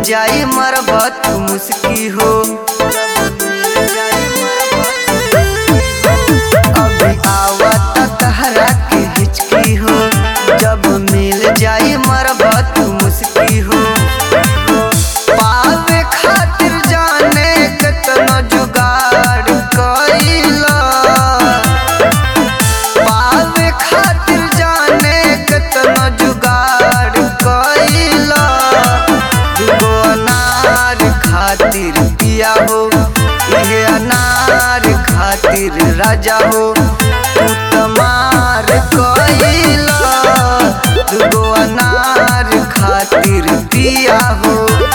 जाई मरबत मुस्की हो अभी आवत तहरा के हिचकी हो जब मिल जाई मरबत मुस्की हो पावे खातिर जाने केतना जुगाड़ कइला पावे खातिर जाने केतना जुगाड़ कइला दुगो अनार खातिर पिया हो इहे अनार खातिर राजा हो तू तमार कइला दुगो अनार खातिर पिया हो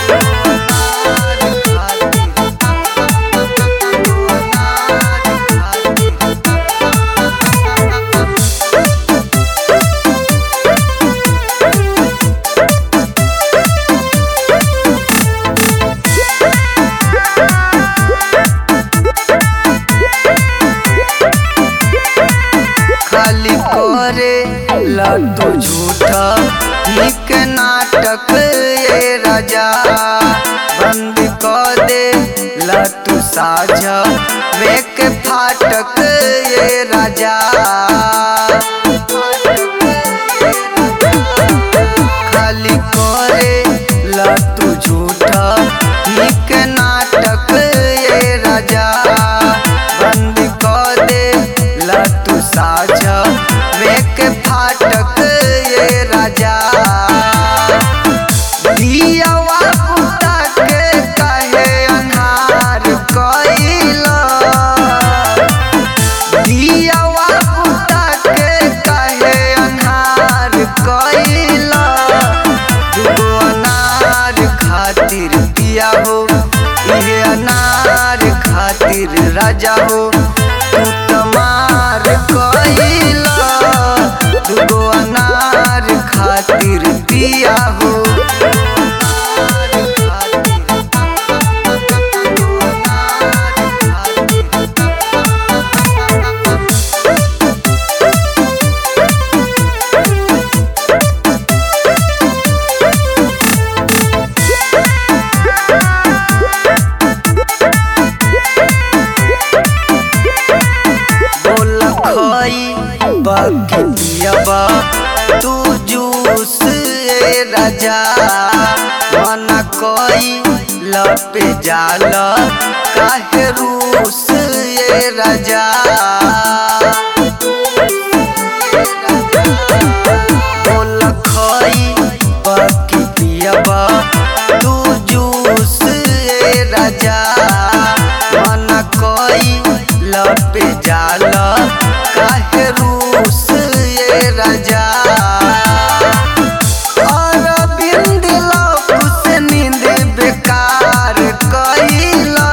खाली करे लड्डू झूठा निक नाटक ये राजा बंद कर दे लट्टू साझा वेक फाटक ये राजा खाली करे लट्टू झूठा निक नाटक ये राजा बंद कर दे लट्टू साझा वेक फाटक ये राजा दियावा पुता के कहे अन्हार कइला दियावा पुता के कहे अन्हार कइला दुगो अनार खातिर पिया हो इहे अनार खातिर राजा हो तू तमार कइला दुगो अनार खातिर पिया हो बोल खई बाकी पियबा तू जूस ए राजा मना कई लपे जाल काहे रूस ए राजा बोल खई बाकी पियबा तू जूस ए राजा मना कई लपे जाल काहे रूस ये राजा अरविंद लौक से नींद बेकार कइला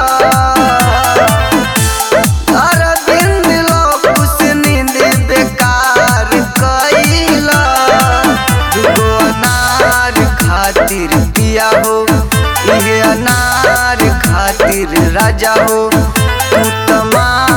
अरविंद लौक से नींद बेकार कइला दुगो अनार खातिर पिया हो इहे अनार खातिर राजा हो तू तमार